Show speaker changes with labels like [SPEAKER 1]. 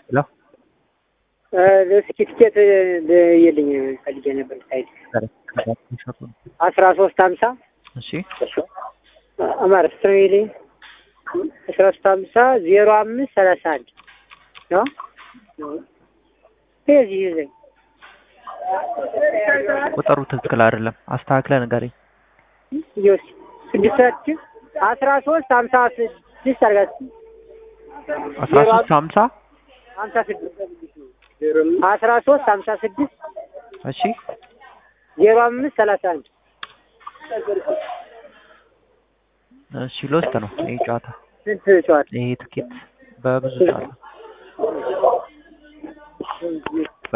[SPEAKER 1] ሄሎ
[SPEAKER 2] እስኪ ትኬት የልኝ ፈልጌ ነበር ሳይድ አስራ ሶስት ሀምሳ
[SPEAKER 1] እሺ
[SPEAKER 2] አማር ስትሬሊ አስራ ሶስት ሀምሳ ዜሮ አምስት ሰላሳ አንድ ነው የዚህ ይዘኝ
[SPEAKER 1] ቁጥሩ ትክክል አይደለም። አስተካክለ ንገረኝ።
[SPEAKER 2] ዮስ ስድስት አስራ ሶስት ሀምሳ ስድስት አርጋት
[SPEAKER 1] አስራ ሶስት ሀምሳ
[SPEAKER 2] ሀምሳ ስድስት አስራ ሶስት ሀምሳ ስድስት
[SPEAKER 1] እሺ
[SPEAKER 2] ዜሮ አምስት ሰላሳ አንድ
[SPEAKER 1] እሺ ሎስት ነው ይሄ ጨዋታ
[SPEAKER 2] ስንት ጨዋታ
[SPEAKER 1] ይሄ ትኬት በብዙ ጨዋታ